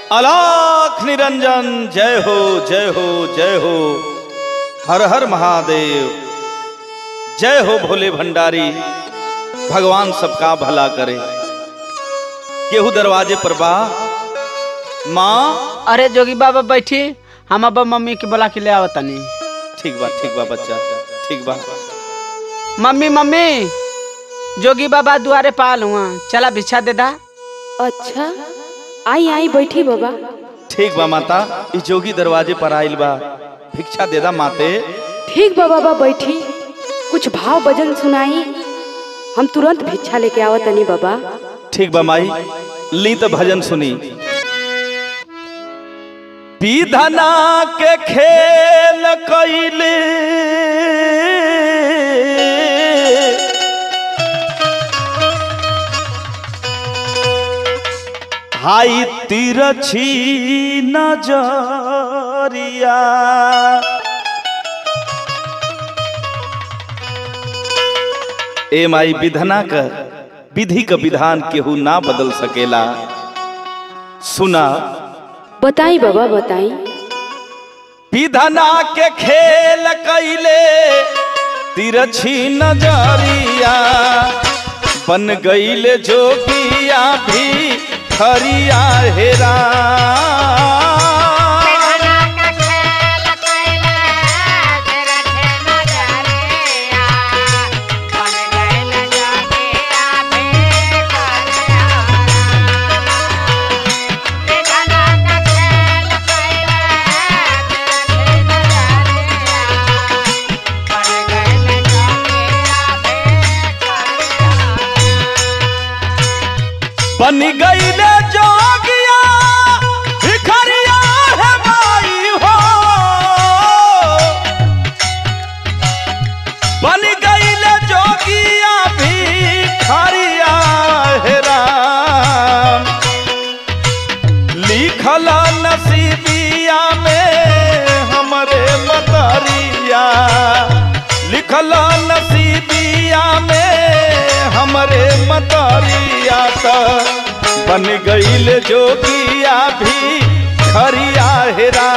अलाख निरंजन जय हो जय हो जय हो हर हर महादेव जय हो भोले भंडारी भगवान सबका भला करे केहू दरवाजे पर बा माँ अरे जोगी बाबा बैठी हम अब मम्मी के बोला के ले आवतनी ठीक बा ठीक बा बच्चा ठीक बा मम्मी मम्मी जोगी बाबा दुआरे पाल हुआ चला भिक्षा दे दा अच्छा आई आई बैठी बाबा ठीक बा माता ई जोगी दरवाजे पर आइल बा भिक्षा दे दा माते ठीक बा बाबा बैठी कुछ भाव भजन सुनाई हम तुरंत भिक्षा लेके आवत तनी बाबा ठीक बा माई ली तो भजन सुनी विधना के खेल कैले हाई तिरछी नजरिया ए माई विधना का विधि का विधान केहू ना बदल सकेला सुना बताई बाबा बताई विधना के खेल कैले तिरछी नजरिया बन गईले जोगिया भी खरिया हेरा बन गईले जोगिया भिखरिया है माई हो बन गईले जोगिया भिखरिया है राम लिखल नसीबिया में हमरे मतरिया लिखल नसीबिया में हमरे मतरिया त बन गईल जोगिया भी खरिया हेरा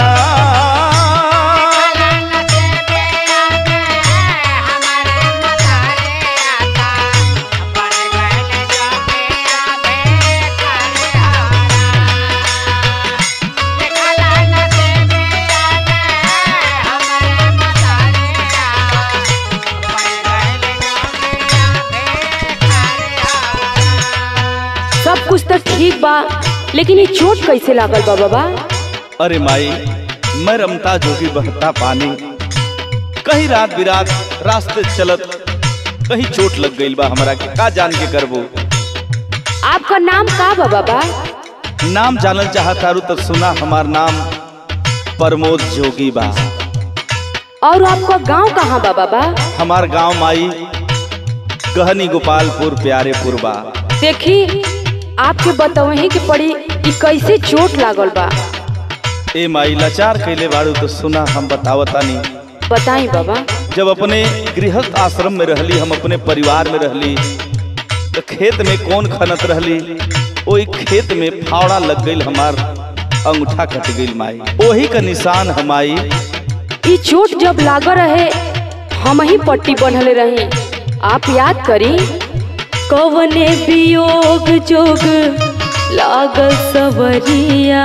सब कुछ तो ठीक बा लेकिन ये चोट कैसे लागल बा बाबा अरे माई मैं रमता जोगी बहता पानी कहीं रात बिरात रास्ते चलत कहीं चोट लग गईल बा हमरा के का जान के करबो आपका नाम का बा बाबा नाम जानल चाहता रू तो सुना हमार नाम प्रमोद जोगी बा और आपका गांव कहाँ बा बाबा हमार गांव माई गहनी गोपालपुर प्यारेपुर बा देखी आपके बतवही के पड़ी ई कैसे चोट लागल बा ए माई लाचार कैले बाड़ू तो सुना हम बतावतानी बताई बाबा जब अपने गृहस्थ आश्रम में रहली हम अपने परिवार में रहली तो खेत में कौन खनत रहली ओई खेत में फावड़ा लग गईल हमार अंगूठा कट गईल माई ओही का निशान हमाई ई चोट जब लाग रहे हम ही पट्टी बनले रही आप याद करी कवने वियोग जोग लागल सवरिया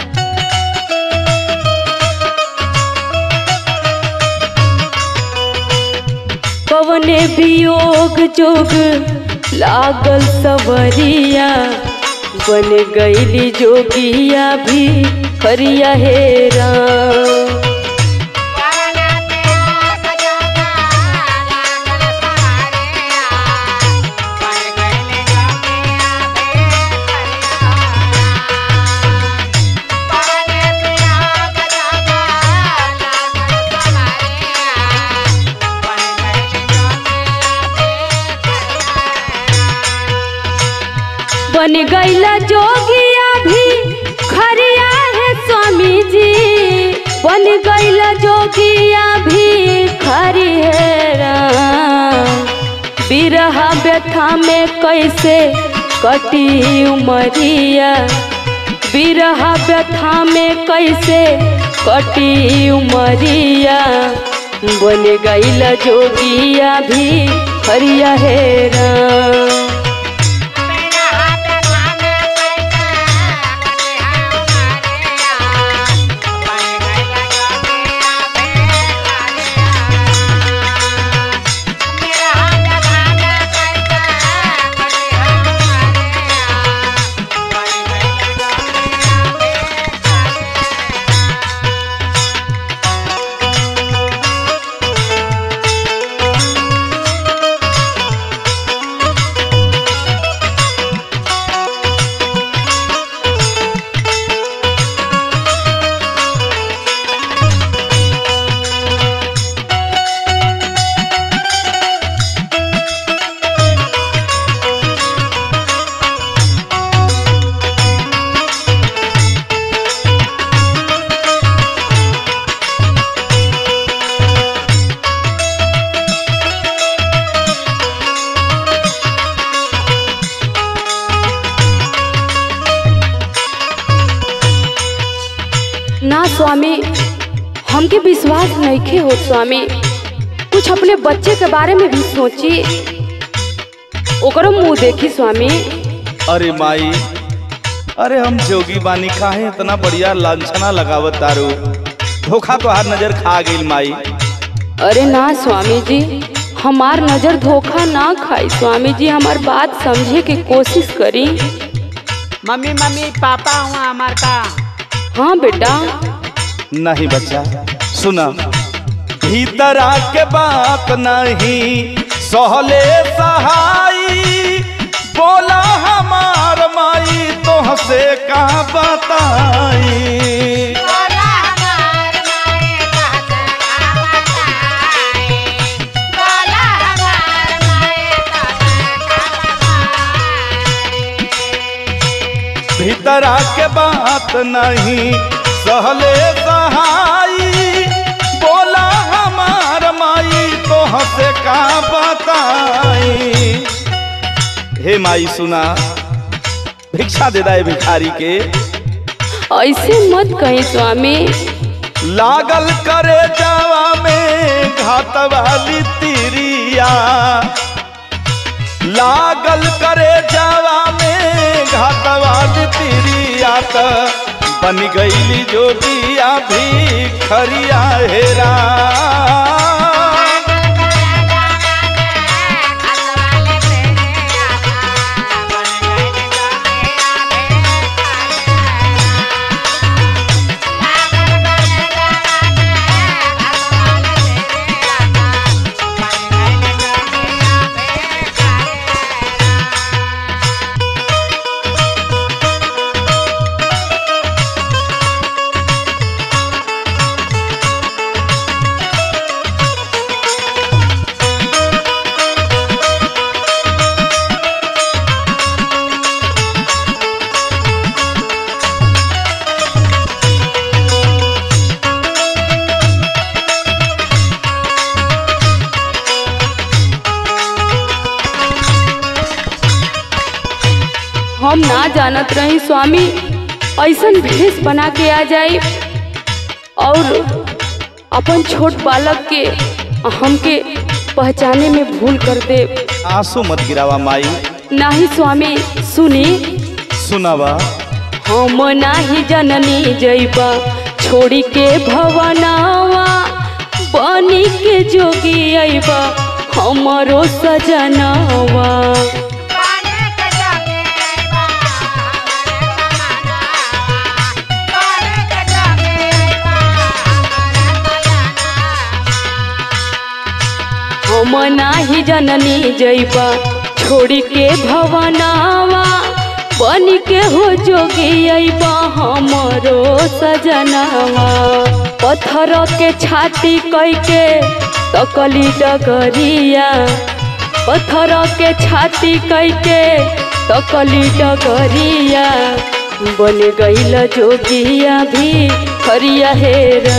कवने वियोग जोग लागल सवरिया बन गईली जोगिया भी खरिया हेरा बन गईला जोगिया भी खरिया है स्वामी जी बन गईला जोगिया भी खरी है राम। बिरहा व्यथा में कैसे कटी उमरिया बिरहा व्यथा में कैसे कटी उमरिया बन गईल जोगिया भी हरिया हेरा ना स्वामी हमके विश्वास नहीं हो स्वामी कुछ अपने बच्चे के बारे में भी सोची ओकरो मुंह देखी स्वामी अरे माई अरे हम जोगी बानी काहे इतना बढ़िया लांछना लगावत तारू धोखा तो हार नजर खा गई माई अरे ना स्वामी जी हमार नजर धोखा ना खाई स्वामी जी हमार बात समझे के कोशिश करी मम्मी मम्मी पापा हुआ हमार का हाँ बेटा नहीं बच्चा सुना भीतर आके बात नहीं सहले सहाई बोला हमार माई तोहसे का बताई भीतर आके बात नहीं सहले सहाई बोला हमार माई तोहसे का बताई हे माई सुना भिक्षा दे दाए भिखारी के ऐसे मत कहीं स्वामी लागल करे जावा में घात वाली तिरिया लागल करे जावा में घात वाली तिरिया त बन गईली जोगिया भी खरिया हेरा हम ना जानत रही स्वामी ऐसन भेष बना के आ जाई और अपन छोट बालक के हमके पहचाने में भूल कर दे आंसू मत गिरावा माई नाही स्वामी सुनी सुनावा हम नाही जननी जैबा छोड़ी के भवनावा बनी के जोगी अइबा हमरो सजनावा हम नाही जननी जैबा छोड़ी के भवनावा बन के हो जोगी अइबा हमरो सजनावा पत्थर के छाती कई के तकली डगरिया पत्थर के छाती कई के तकली डगरिया बन गईल जोगिया भी हरिया हेरा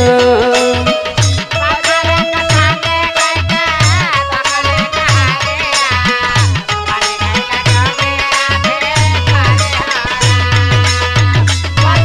Bye.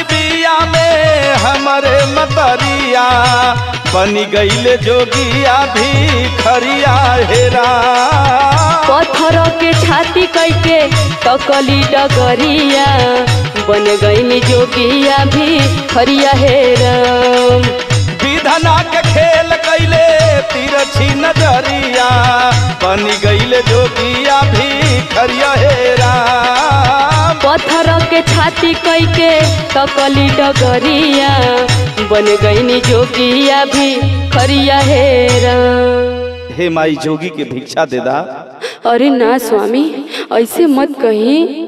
बिया में हमरे मतरिया बनी गईले जोगिया भी खरिया हेरा पत्थर के छाती कैके तकली डगरिया बन गईनी जोगिया भी खरिया हेरम विधना के खेल कैले तिरछी नजरिया बनी गईले जोगिया भी खरिया हेरा पत्थर के छाती कैके तकली डगरिया बन गईनी जोगिया भी खरिया हेरम हे माई जोगी के भिक्षा दे दा अरे ना स्वामी ऐसे मत कही